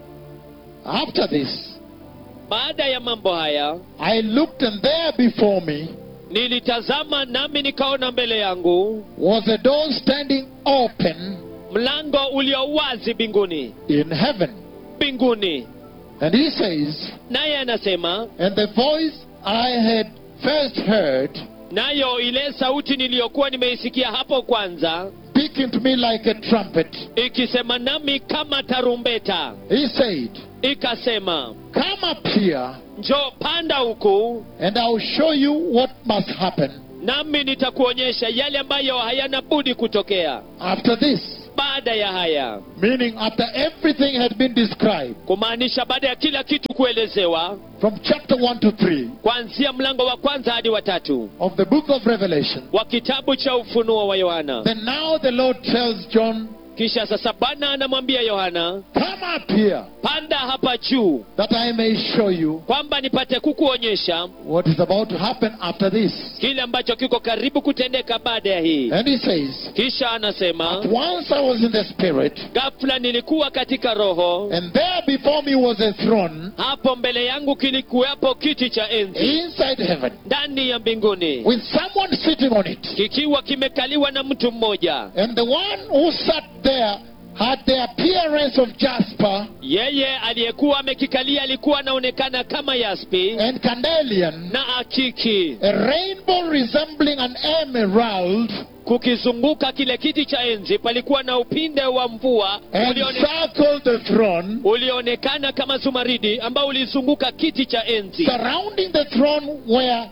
After this, baada ya mambo haya I looked, and there before me nilitazama nami nikaona mbele yangu was a door standing open mlango ulio wazi mbinguni in heaven. mbinguni And he says, naye anasema And the voice I had first heard, nayo ile sauti niliyokuwa nimeisikia hapo kwanza speaking to me like a trumpet, ikisema nami kama tarumbeta he said, ikasema Come up here, njoo panda huku and I'll show you what must happen nami nitakuonyesha yale ambayo hayana budi kutokea after this. baada ya haya Meaning, after everything had been described, kumaanisha baada ya kila kitu kuelezewa from chapter 1 to 3 kuanzia mlango wa kwanza hadi watatu of the book of Revelation, wa kitabu cha ufunuo wa yohana then now the Lord tells John, kisha sasa bwana anamwambia yohana Come up here, panda hapa juu that I may show you kwamba nipate kukuonyesha what is about to happen after this. kile ambacho kiko karibu kutendeka baada ya hii And he says, kisha anasema At once I was in the Spirit, ghafla nilikuwa katika roho and there before me was a throne hapo mbele yangu kilikuwepo kiti cha enzi inside heaven, ndani ya mbinguni with someone sitting on it. kikiwa kimekaliwa na mtu mmoja And the one who sat there had the appearance of jasper yeye aliyekuwa amekikalia alikuwa anaonekana kama yaspi and candelian, na akiki a rainbow resembling an emerald, kukizunguka kile kiti cha enzi palikuwa na upinde wa mvua and ulione, circled the throne. ulioonekana kama zumaridi ambao ulizunguka kiti cha enzi Surrounding the throne were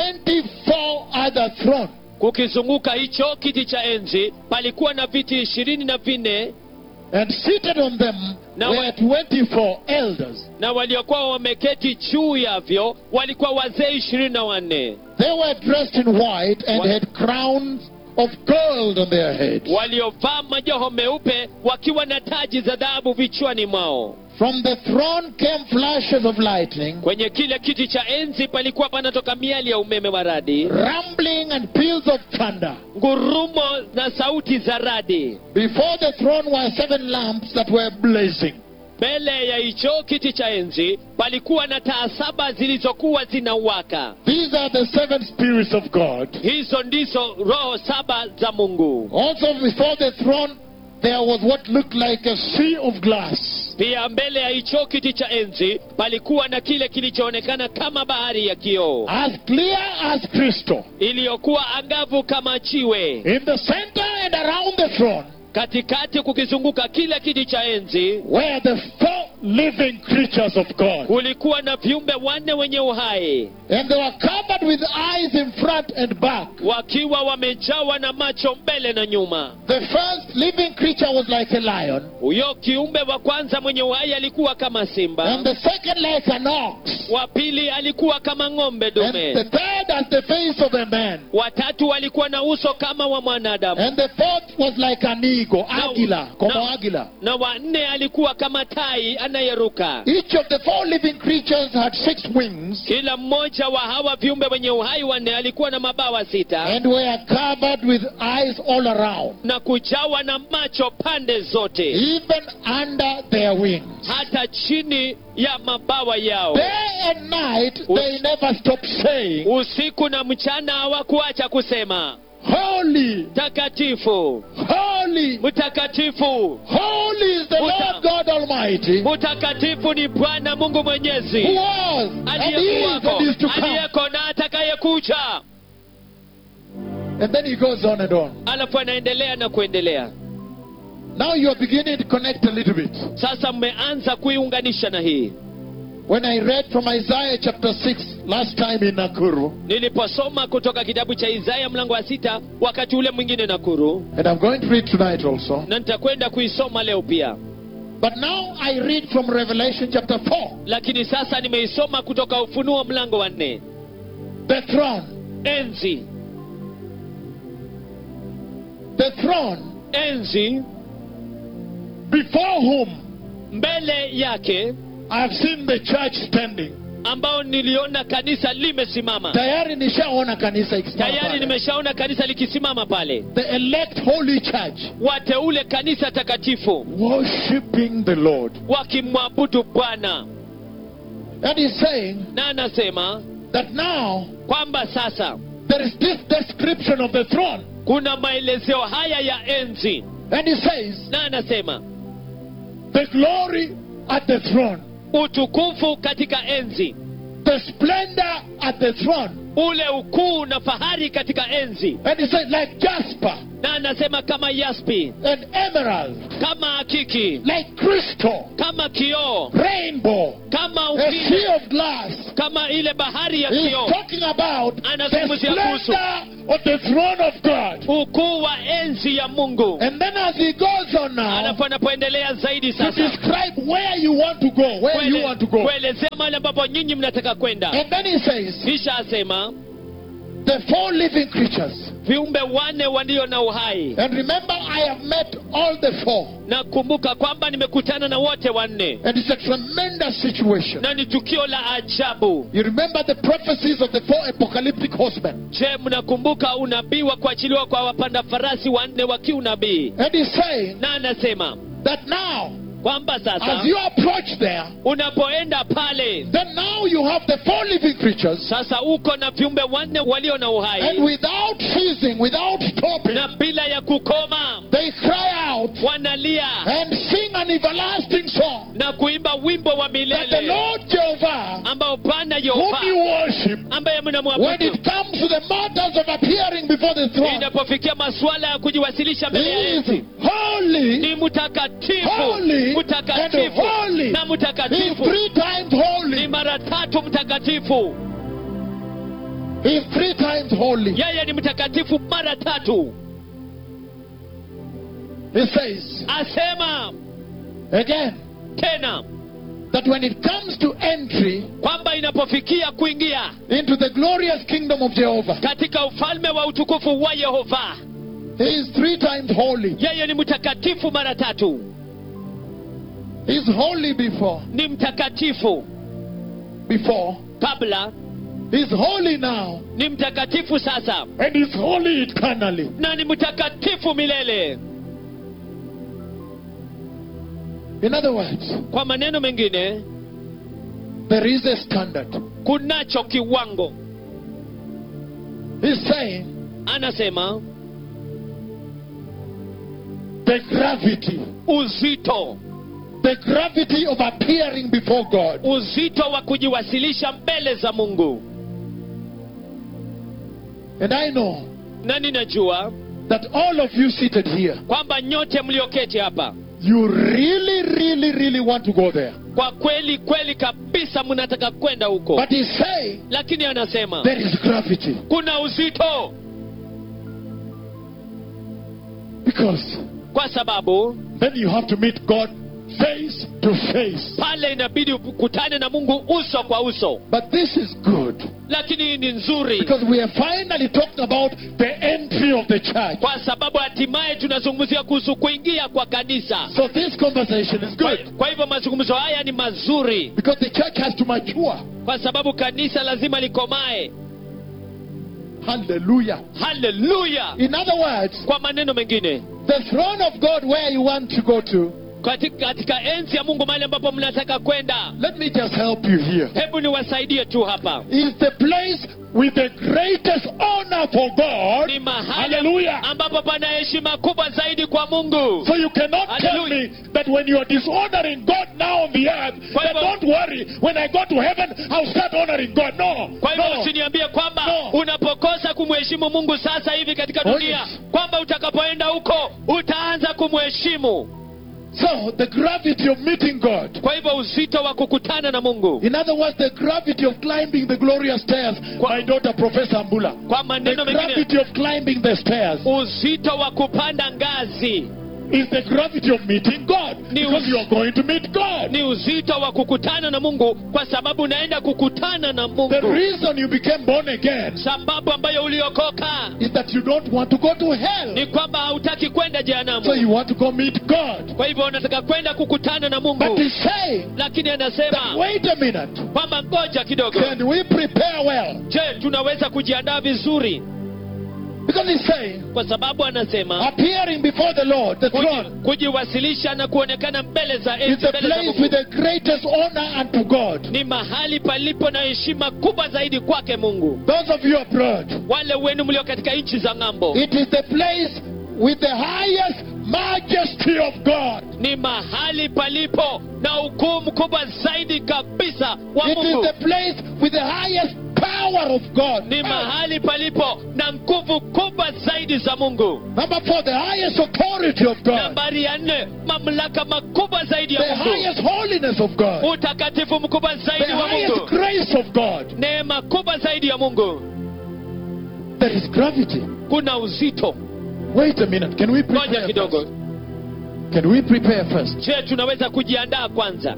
24 other thrones. kukizunguka hicho kiti cha enzi palikuwa na viti ishirini na vinne And seated on them Now were 24 elders. na waliokuwa wameketi juu yavyo walikuwa wazee ishirini na wanne They were dressed in white and What? had crowns of gold on their heads. waliovaa majoho meupe wakiwa na taji za dhahabu vichwani mwao From the throne came flashes of lightning, kwenye kile kiti cha enzi palikuwa panatoka miali ya umeme wa radi rumbling and peals of thunder. ngurumo na sauti za radi Before the throne were seven lamps that were blazing. mbele ya hicho kiti cha enzi palikuwa na taa saba zilizokuwa zinawaka These are the seven spirits of God. hizo ndizo roho saba za mungu Also before the throne there was what looked like a sea of glass. pia mbele ya hicho kiti cha enzi palikuwa na kile kilichoonekana kama bahari ya kioo As clear as crystal. iliyokuwa angavu kama chiwe In the center and around the throne katikati kukizunguka kile kiti cha enzi were the four living creatures of God. kulikuwa na viumbe wanne wenye uhai And they were covered with eyes in front and back. wakiwa wamejawa na macho mbele na nyuma The first living creature was like a lion, huyo kiumbe wa kwanza mwenye uhai alikuwa kama simba and the second like an ox, wa pili alikuwa kama ng'ombe and the dume third as the face of a man, watatu walikuwa na uso kama wa mwanadamu and the fourth was like an eagle, Now- águila, como now- águila. na wanne alikuwa kama tai anayeruka Each of the four living creatures had six wings kila mmoja wa hawa viumbe wenye uhai wanne alikuwa na mabawa sita and were covered with eyes all around, na kujawa na macho pande zote even under their wings. hata chini ya mabawa yao Day and night they never stopped saying, usiku na mchana hawakuacha kusema Holy, takatifu holy, mtakatifu holy is the Uta- Lord God Almighty, mtakatifu ni bwana mungu who mwenyezi was, and is, aliyekuwako and is to come. aliyeko na atakayekuja And then he goes on and on. alafu anaendelea na kuendelea Now you are beginning to connect a little bit. sasa mmeanza kuiunganisha na hii When I read from Isaiah chapter 6 last time in Nakuru, niliposoma kutoka kitabu cha isaya mlango wa sita wakati ule mwingine nakuru and I'm going to read tonight also. na nitakwenda kuisoma leo pia But now I read from Revelation chapter 4. lakini sasa nimeisoma kutoka ufunuo mlango wa nne The throne. enzi The throne enzi before whom mbele yake I have seen the church standing. ambao niliona kanisa limesimama Tayari nishaona kanisa ikisimama tayari pale. nimeshaona kanisa likisimama pale The elect holy church wateule kanisa takatifu worshiping the Lord. wakimwabudu bwana And he's saying na anasema that now kwamba sasa there is this description of the throne. kuna maelezeo haya ya enzi And he says, na anasema the glory at the throne, utukufu katika enzi the splendor at the throne. ule ukuu na fahari katika enzi And he said, like jasper na anasema kama yaspi and emerald, kama akiki like crystal, kama kioo rainbow, kama a upinde sea of glass. kama ile bahari ya He's kioo talking about the Anazungumzia kuhusu. splendor of the throne of God. ukuu wa enzi ya mungu And then as he goes on now alafu anapoendelea zaidi to sasa describe where you want to go, where you kuele- want to go. kuelezea mahali ambapo nyinyi mnataka kwenda And then he says, kisha asema the four living creatures. viumbe wanne walio na uhai And remember, I have met all the four. na kumbuka kwamba nimekutana na wote wanne And it's a tremendous situation. na ni tukio la ajabu You remember the prophecies of the four apocalyptic horsemen. je mnakumbuka unabii wa kuachiliwa kwa wapanda farasi wanne wa kiunabii And he's saying na anasema that now, kwamba sasa as you approach there, unapoenda pale then now you have the four living creatures. sasa uko na viumbe wanne walio na And uhai without ceasing, without stopping, na bila ya kukoma they cry out wanalia and sing an everlasting song na kuimba wimbo wa that the milele Lord Jehovah, ambao bwana whom yehova you worship, ambaye when mnamwabudu it comes to the matters of appearing before the throne, inapofikia masuala ya kujiwasilisha mbele ya he is enzi holy, ni mtakatifu holy, and mtakatifu holy. na He is mtakatifu three times ni holy. mara tatu mtakatifu He is three times holy. yeye ni mtakatifu mara tatu He says asema again tena that when it comes to entry kwamba inapofikia kuingia into the glorious kingdom of Jehovah, katika ufalme wa utukufu wa yehova he is three times holy. yeye ni mtakatifu mara tatu He is holy before, ni mtakatifu before. kabla He is holy now, ni mtakatifu sasa and he is holy eternally. na ni mtakatifu milele In other words, kwa maneno mengine there is a standard. kunacho kiwango He's saying anasema the gravity, uzito the gravity of appearing before God. uzito wa kujiwasilisha mbele za mungu And I know na ninajua that all of you seated here, kwamba nyote mlioketi hapa you really, really, really want to go there. kwa kweli kweli kabisa mnataka kwenda huko But he's saying lakini anasema there is gravity. kuna uzito Because kwa sababu then you have to meet God face to face. pale inabidi ukutane na mungu uso kwa uso But this is good lakini hii ni nzuri because we are finally talking about the entry of the church. kwa sababu hatimaye tunazungumzia kuhusu kuingia kwa kanisa So this conversation is kwa, good kwa hivyo mazungumzo haya ni mazuri because the church has to mature. kwa sababu kanisa lazima likomae Hallelujah. haleluya In other words, kwa maneno mengine the throne of God where you want to go to, katika, katika enzi ya mungu mahali ambapo mnataka kwenda let me just help you here, hebu niwasaidie tu hapa is the place with the greatest honor for God. ni mahali Hallelujah. ambapo pana heshima kubwa zaidi kwa mungu So you cannot tell Hallelujah. me that when you are dishonoring God now on the earth, Kwa that hivyo- don't worry, when I go to heaven, I'll start honoring God. No. kwa hivyo no. usiniambie kwamba No. unapokosa kumheshimu mungu sasa hivi katika Oh, dunia yes. kwamba utakapoenda huko utaanza kumheshimu So the gravity of meeting God. kwa hivyo uzito wa kukutana na mungu In other words, the gravity of climbing the glorious stairs. Kwa- My daughter, Professor Ambula. kwa The maneno mengine gravity of climbing the stairs. uzito wa kupanda ngazi is the gravity of meeting God. Ni Because us- you are going to meet God. ni uzito wa kukutana na mungu kwa sababu unaenda kukutana na The mungu reason you became born again sababu ambayo uliokoka is that you don't want to go to hell. ni kwamba hautaki kwenda So jehanamu you want to go meet God. kwa hivyo unataka kwenda kukutana na But mungu he's saying, lakini that, anasema wait a minute. kwamba ngoja kidogo Can we prepare well? je tunaweza kujiandaa vizuri Because he's saying, kwa sababu anasema appearing before the Lord, the kuji- throne, kujiwasilisha na kuonekana mbele za is enzi the mbele za place Mungu with the greatest honor unto God. ni mahali palipo na heshima kubwa zaidi kwake mungu Those of you abroad, wale wenu mlio katika nchi za ng'ambo it is the place with the highest majesty of God. ni mahali palipo na ukuu mkubwa zaidi kabisa wa It is mungu the place with the highest power of God. ni mahali palipo na nguvu kubwa zaidi za mungu Number four, the highest authority of God. nambari ya nne mamlaka makubwa zaidi The ya mungu highest holiness of God. utakatifu mkubwa The zaidi wa highest mungu grace of God. neema kubwa zaidi ya mungu There is gravity. kuna uzito Wait a minute. Can we ngoja prepare kidogo first? Can we prepare first? je tunaweza kujiandaa kwanza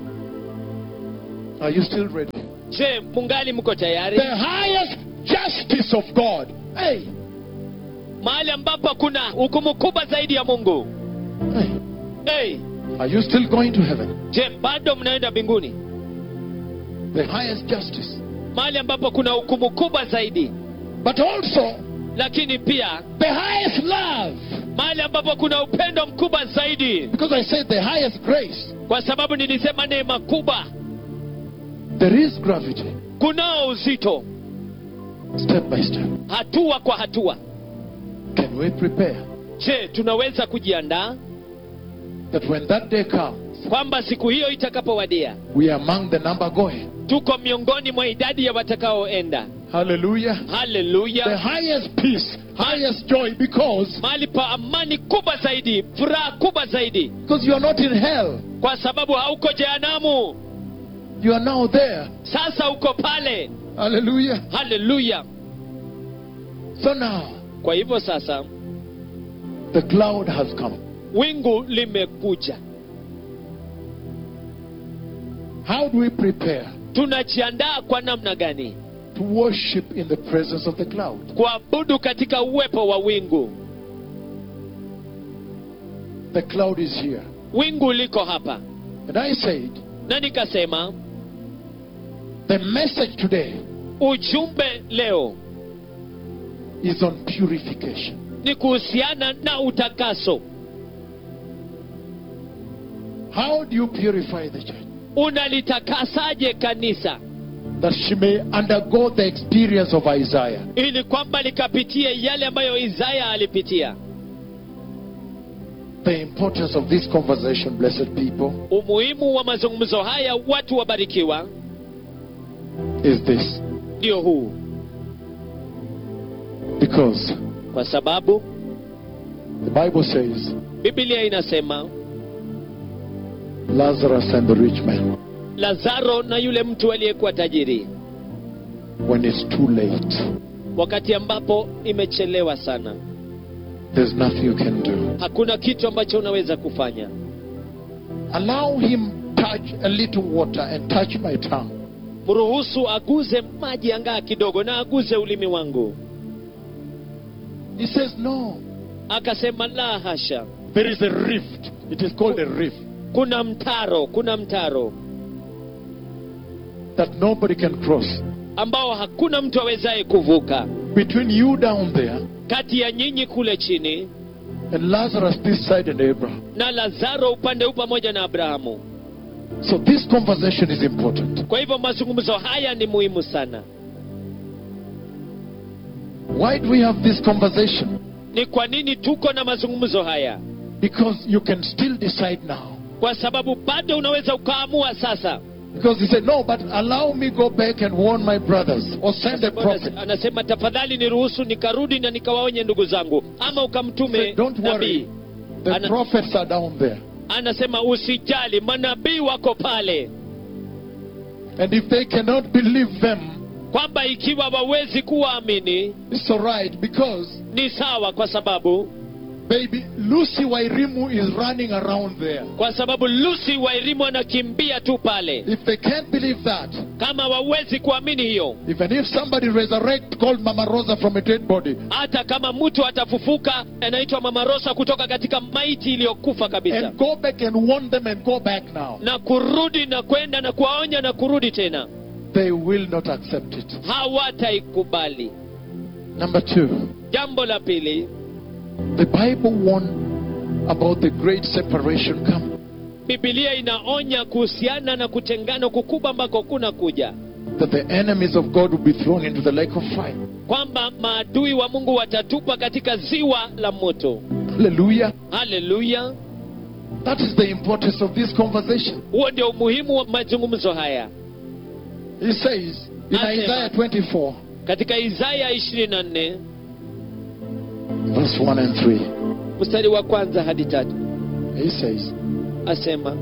Are you still ready? je mungali mko tayari The highest justice of God. Hey. mahali ambapo kuna hukumu kubwa zaidi ya mungu hey. hey, Are you still going to heaven? je bado mnaenda mbinguni The highest justice. mahali ambapo kuna hukumu kubwa zaidi But also lakini pia the highest love. mahali ambapo kuna upendo mkubwa zaidi Because I said the highest grace. kwa sababu nilisema neema kubwa There is gravity. kunao uzito Step by step. hatua kwa hatua Can we prepare je tunaweza kujiandaa that when that day comes, kwamba siku hiyo itakapowadia we are among the number going? tuko miongoni mwa idadi ya watakaoenda Hallelujah. The haleluya highest peace, highest joy, because mahali pa amani kubwa zaidi furaha kubwa zaidi because you are not in hell. kwa sababu hauko jehanamu You are now there. sasa uko pale Hallelujah. haleluya So now kwa hivyo sasa the cloud has come. wingu limekuja How do we prepare tunajiandaa kwa namna gani to worship in the presence of the cloud? kuabudu katika uwepo wa wingu The cloud is here. wingu liko hapa And I said, na nikasema the message today ujumbe leo is on purification. ni kuhusiana na utakaso How do you purify the church? unalitakasaje kanisa That she may undergo the experience of Isaiah. ili kwamba likapitie yale ambayo isaya alipitia The importance of this conversation, blessed people, umuhimu wa mazungumzo haya watu wabarikiwa is this. ndio huu Because kwa sababu the Bible says biblia inasema Lazarus and the rich man, lazaro na yule mtu aliyekuwa tajiri when it's too late, wakati ambapo imechelewa sana there's nothing you can do. hakuna kitu ambacho unaweza kufanya Allow him touch a little water and touch my tongue. mruhusu aguze maji angaa kidogo na aguze ulimi wangu He says, No. akasema la hasha There is a rift. It is called a rift kuna mtaro kuna mtaro that nobody can cross ambao hakuna mtu awezaye kuvuka between you down there kati ya nyinyi kule chini and Lazarus this side and Abraham. na lazaro upande huu pamoja na abrahamu So this conversation is important. kwa hivyo mazungumzo haya ni muhimu sana Why do we have this conversation? ni kwa nini tuko na mazungumzo haya Because you can still decide now. kwa sababu bado unaweza ukaamua sasa Because he said, No, but allow me go back and warn my brothers or send a prophet. anasema tafadhali niruhusu nikarudi na nikawaonye ndugu zangu ama He ukamtume said, Don't nabii worry. The Ana- prophets are down there. anasema usijali manabii wako pale And if they cannot believe them, kwamba ikiwa wawezi kuwaamini it's all right because ni sawa kwa sababu baby Lucy Wairimu is running around there. kwa sababu lusi wairimu anakimbia tu pale If they can't believe that, kama wawezi kuamini hiyo even if somebody resurrect called Mama Rosa from a dead body, hata kama mtu atafufuka anaitwa mama rosa kutoka katika maiti iliyokufa kabisa and go back and warn them and go back now, na kurudi na kwenda na kuwaonya na kurudi tena they will not accept it. hawataikubali Number two, jambo la pili the Bible warned about the great separation coming. bibilia inaonya kuhusiana na kutengano kukubwa ambako kuna kuja That the enemies of God will be thrown into the lake of fire. kwamba maadui wa mungu watatupwa katika ziwa la moto Hallelujah. haleluya That is the importance of this conversation. huo ndio umuhimu wa mazungumzo haya He says in Asema. Isaiah 24, katika isaya 24 verse 1 and 3, mstari wa kwanza hadi tatu he says, asema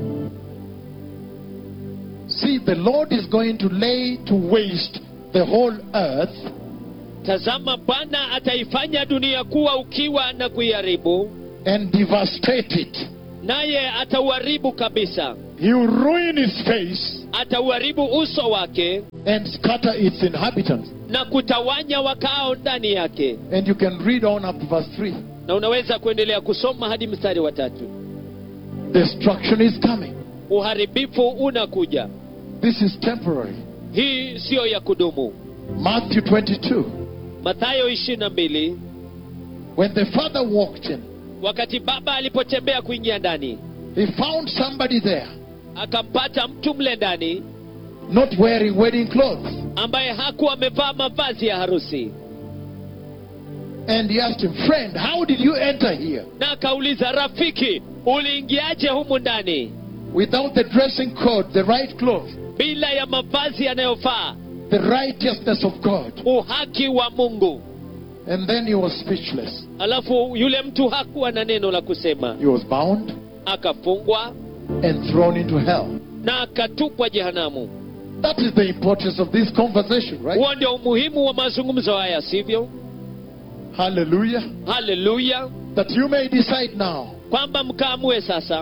See, the Lord is going to lay to waste the whole earth tazama bwana ataifanya dunia kuwa ukiwa na kuiharibu and devastate it. naye atauharibu kabisa He will ruin its face atauharibu uso wake and scatter its inhabitants. na kutawanya wakao ndani yake And you can read on up to verse 3. na unaweza kuendelea kusoma hadi mstari wa tatu Destruction is coming. uharibifu unakuja This is temporary. hii siyo ya kudumu Matthew 22. mathayo 22 When the father walked in, wakati baba alipotembea kuingia ndani he found somebody there akampata mtu mle ndani not wearing wedding clothes. ambaye hakuwa amevaa mavazi ya harusi And he asked him, Friend, how did you enter here na akauliza rafiki uliingiaje humu ndani without the dressing code, the right clothes, bila ya mavazi yanayofaa the righteousness of God? uhaki wa mungu And then he was speechless. alafu yule mtu hakuwa na neno la kusema He was bound akafungwa and thrown into hell. na akatupwa jehanamu That is the importance of this conversation, right? huo ndio umuhimu wa mazungumzo haya sivyo Hallelujah. haleluya That you may decide now. kwamba mkaamue sasa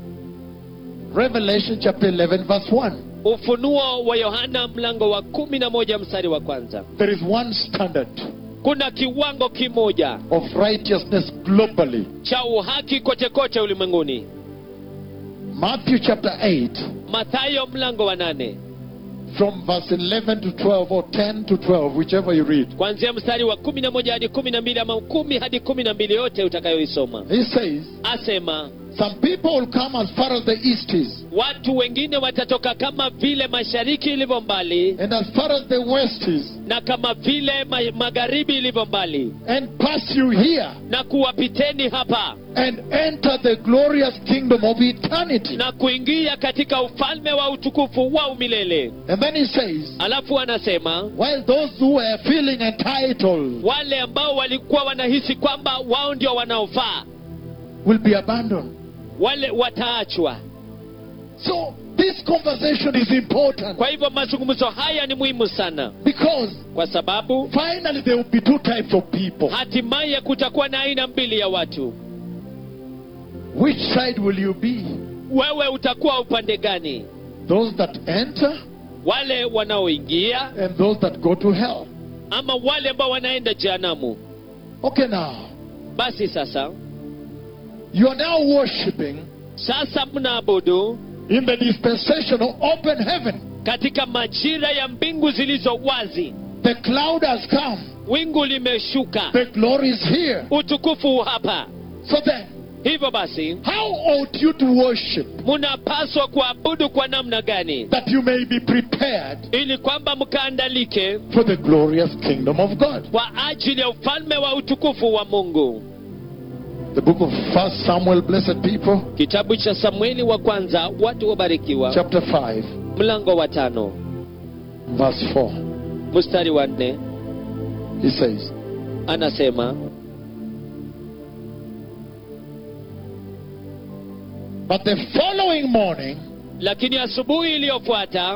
Revelation chapter 11, verse 1. ufunuo wa yohana mlango wa kumi na moja mstari wa kwanza There is one standard kuna kiwango kimoja of righteousness globally. cha uhaki kote kote ulimwenguni Matthew chapter 8, mathayo mlango wa nane from verse 11 to 12, or 10 to 12, whichever you read. kuanzia mstari wa kumi na moja hadi kumi na mbili ama kumi hadi kumi na mbili yote utakayoisoma He says, asema Some people will come as far as the east is, watu wengine watatoka kama vile mashariki ilivyo mbali and as far as the west is, na kama vile ma magharibi ilivyo mbali and pass you here, na kuwapiteni hapa and enter the glorious kingdom of eternity. na kuingia katika ufalme wa utukufu wa umilele And then he says, alafu anasema While those who are feeling entitled wale ambao walikuwa wanahisi kwamba wao ndio wanaofaa will be abandoned. wale wataachwa So, this conversation is important kwa hivyo mazungumzo haya ni muhimu sana because kwa sababu finally there will be two types of people. hatimaye kutakuwa na aina mbili ya watu Which side will you be? wewe utakuwa upande gani Those that enter wale wanaoingia and those that go to hell. ama wale ambao wanaenda jehanamu Okay, now, basi sasa you are now worshiping sasa mnaabudu in the dispensation of open heaven. katika majira ya mbingu zilizo wazi The cloud has come, wingu limeshuka the glory is here. utukufu hapa So then, hivyo basi how ought you to worship mnapaswa kuabudu kwa namna gani that you may be prepared ili kwamba mkaandalike for the glorious kingdom of God? kwa ajili ya ufalme wa utukufu wa mungu The book of First Samuel, blessed people, kitabu cha samueli wa kwanza watu wabarikiwa chapter 5, mlango wa tano verse 4. mstari wa nne He says, anasema But the following morning, lakini asubuhi iliyofuata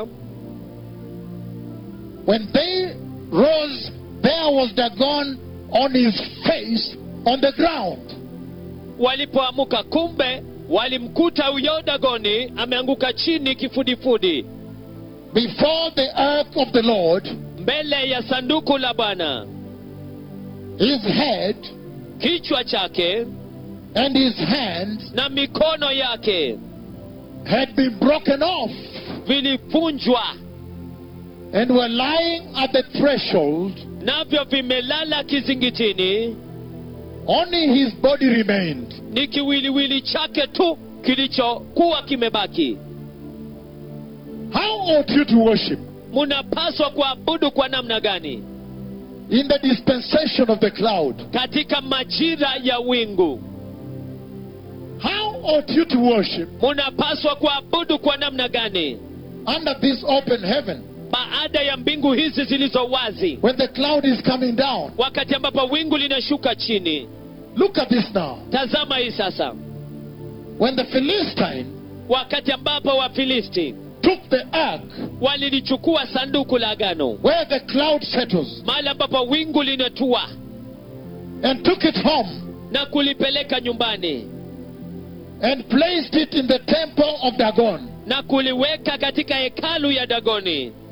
when they rose, there was Dagon on his face on the ground. walipoamuka kumbe walimkuta huyo dagoni ameanguka chini kifudifudi before the ark of the Lord, mbele ya sanduku la bwana his head kichwa chake and his hands na mikono yake had been broken off vilivunjwa and were lying at the threshold. navyo vimelala kizingitini Only his body remained. ni kiwiliwili chake tu kilichokuwa kimebaki How ought you to worship? munapaswa kuabudu kwa namna gani In the dispensation of the cloud. katika majira ya wingu How ought you to worship munapaswa kuabudu kwa namna gani under this open heaven baada ya mbingu hizi zilizo wazi when the cloud is coming down? wakati ambapo wingu linashuka chini Look at this now. tazama hii sasa When the Philistine wakati ambapo wafilisti took the ark walilichukua sanduku la agano where the cloud settles mahali ambapo wingu linatua and took it home na kulipeleka nyumbani and placed it in the temple of Dagon. na kuliweka katika hekalu ya dagoni